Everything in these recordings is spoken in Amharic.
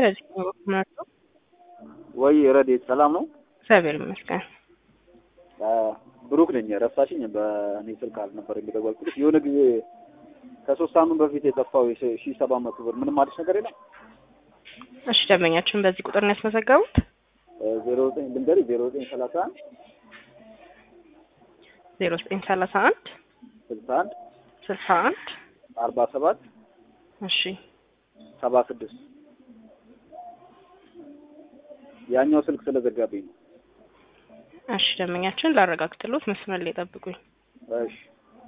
በዚህ መርቶ ወይ ረዴት ሰላም ነው? እግዚአብሔር ይመስገን። ብሩክ ነኝ። ረሳሽኝ? በእኔ ስልክ አልነበር የሚደወልኩልሽ። የሆነ ጊዜ ከሶስት ሳምንት በፊት የጠፋው ሺ ሰባት መቶ ብር ምንም አዲስ ነገር የለም? እሺ ደንበኛችን በዚህ ቁጥር ነው ያስመዘገቡት? ዜሮ ዘጠኝ ልንገሪ ዜሮ ዘጠኝ ሰላሳ አንድ ዜሮ ዘጠኝ ሰላሳ አንድ ስልሳ አንድ ስልሳ አንድ አርባ ሰባት እሺ ሰባ ስድስት ያኛው ስልክ ስለዘጋብኝ ነው። እሺ ደንበኛችን ላረጋግጥሎት መስመር ላይ ጠብቁኝ። እሺ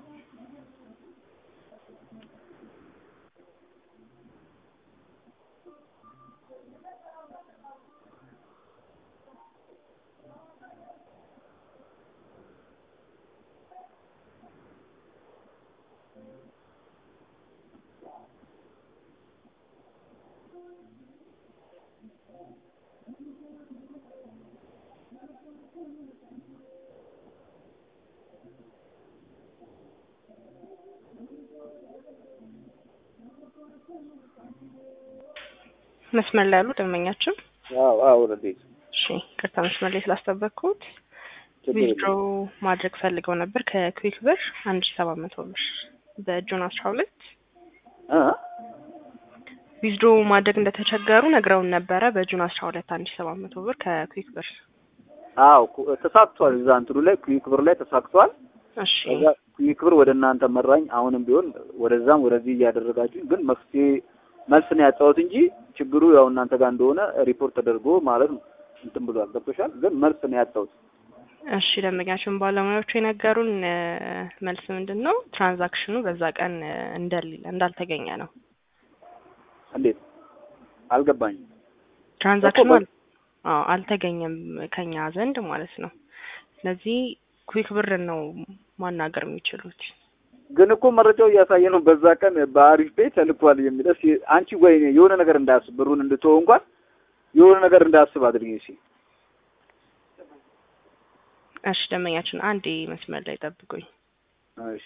መስመር ላይ ያሉ ደንበኛችን አዎ አዎ ረዴት እሺ ቅርታ መስመር ላይ ስላስጠበቅኩት ችግር ዊዝድሮ የለም። ማድረግ ፈልገው ነበር ከኩዊክ ብር አንድ ሺ ሰባት መቶ ብር በጁን አስራ ሁለት እ ዊዝድሮ ማድረግ እንደተቸገሩ ነግረውን ነበረ። በጁን አስራ ሁለት አንድ ሺ ሰባት መቶ ብር ከኩዊክ ብር አዎ ኩ- ተሳክቷል። እዛ እንትኑ ላይ ኩዊክ ብር ላይ ተሳክቷል። እሺ ከዛ ኩዊክ ብር ወደ እናንተ መራኝ። አሁንም ቢሆን ወደዛም ወደዚህ እያደረጋችሁ ግን መፍትሄ መልስ ነው ያጣሁት እንጂ ችግሩ ያው እናንተ ጋር እንደሆነ ሪፖርት ተደርጎ ማለት ነው እንትን ብሏል። ገብቶሻል? ግን መልስ ነው ያጣሁት። እሺ ደንበኛችን ባለሙያዎቹ የነገሩን እ፣ መልስ ምንድን ነው ትራንዛክሽኑ በዛ ቀን እ፣ እንደሌለ እንዳልተገኘ ነው። እንዴት አልገባኝም። ትራንዛክሽኑ እኮ በ- አል- አዎ አልተገኘም ከኛ ዘንድ ማለት ነው። ስለዚህ ኩዊክ ብር ነው ማናገር የሚችሉት። ግን እኮ መረጃው እያሳየ ነው። በዛ ቀን በአሪፍ ቤት ተልኳል የሚል እስኪ አንቺ ወይ የሆነ ነገር እንዳያስብ ብሩን እንድትወው እንኳን የሆነ ነገር እንዳያስብ አድርጊ እሺ። እሺ ደንበኛችን አንዴ መስመር ላይ ጠብቁኝ። እሺ